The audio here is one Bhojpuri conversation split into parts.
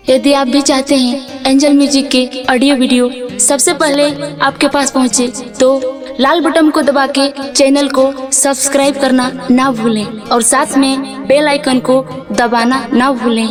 यदि आप भी चाहते हैं एंजल म्यूजिक के ऑडियो वीडियो सबसे पहले आपके पास पहुंचे तो लाल बटन को दबा के चैनल को सब्सक्राइब करना ना भूलें और साथ में बेल आइकन को दबाना ना भूलें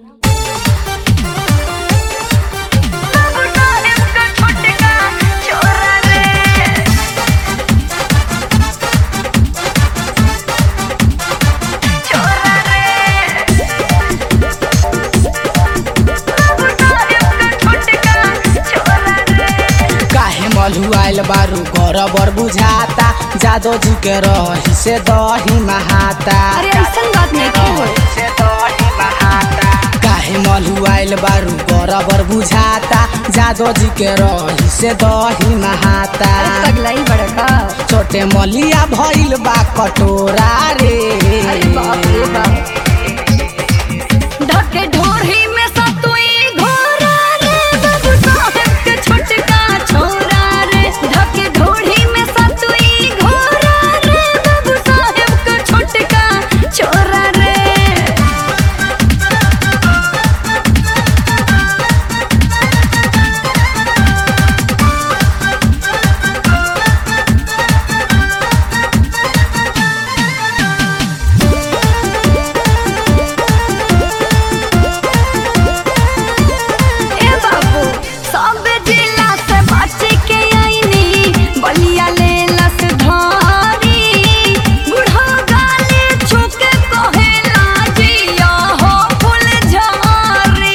काहे मलुआइल बारू गौरबर बुझाता जादो जी के रही से दही महाता अरे ऐसन बात नहीं की हो से दही महाता काहे मलुआइल बारू गौरबर बुझाता जादो जी के रही से दही महाता अरे पगलाई बड़का छोटे मलिया भइल बा कटोरा रे अरे बाप रे बाप ढके ढोरही में सतुई घोरा रे बाबू साहब के छोटका छोरा रे ढके ढोरही में सतुई घोरा रे बाबू साहब के छोटका छोरा रे ए बाबू सब जिला से बच के आईनी बलिया ले लस धारी बूढ़ा गाले छुके कहेला जिया हो फूल झारी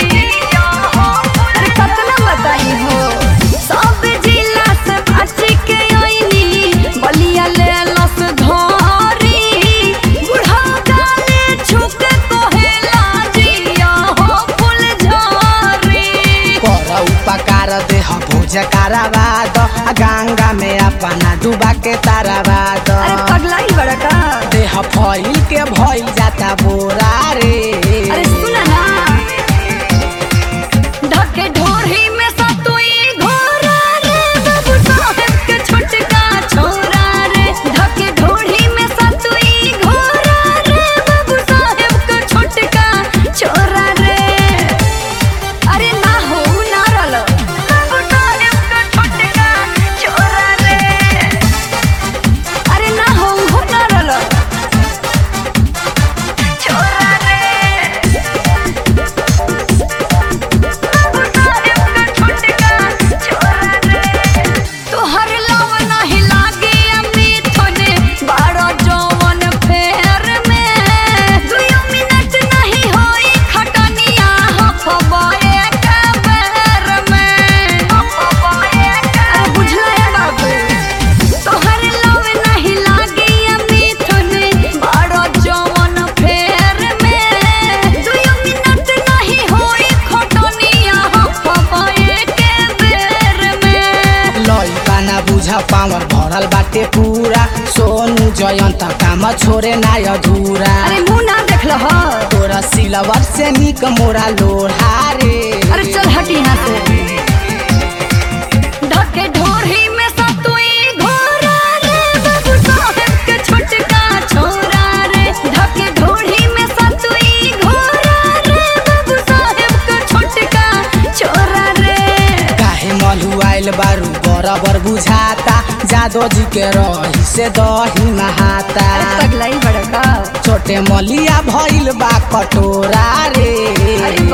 अरे कतना बताई हो सब जिला से बच के आईनी बलिया ले लस धारी बूढ़ा गाले छुके कहेला जिया हो फूल झारी कर उपकार देह भोज कराबाद गंगा में अपना डूबा के ताराबाद अरे पगलाई बड़का देह फैल के भइल जाता बोरा रे अरे सुन ना ढके ढोरही में सतुई घोरा रे बाबू साहब के छोटका छोरा रे ढके ढोरही में सतुई घोरा रे बाबू साहब के छोटका छोरा रे अरे ना हो ना रलो बाबू साहब के छोटका छोरा रे अरे ना हो हो ना रलो छोरा रे तोहर लव नाही लागे अमृत होने बारो जौवन फेर में दुयो मिनट नहीं होई खटनिया हफबा एक बेर में अरे बुझला है बाबू तोहर लव नहीं लागे अमृत होने बारो जौवन फेर में दुयो मिनट नहीं होई खटनिया हफबा एक बेर में लइका ना बुझ पावर भरल बाटे पूरा सोनू जयंत काम छोरे ना अधूरा अरे मुंह ना देख लो हो तोरा सिलवर से निक मोरा लोढ़ा रे अरे चल हट यहाँ से ढके ढोरही में सतुई घोरा रे बाबू साहब के छोटका छोरा रे ढके ढोरही में सतुई घोरा रे बाबू साहब के छोटका छोरा रे काहे मलुआइल बारू बराबर बुझाता जादो जी के रही से दही नहाता पगलाई बड़का छोटे मलिया भइल बा कटोरा रे अरे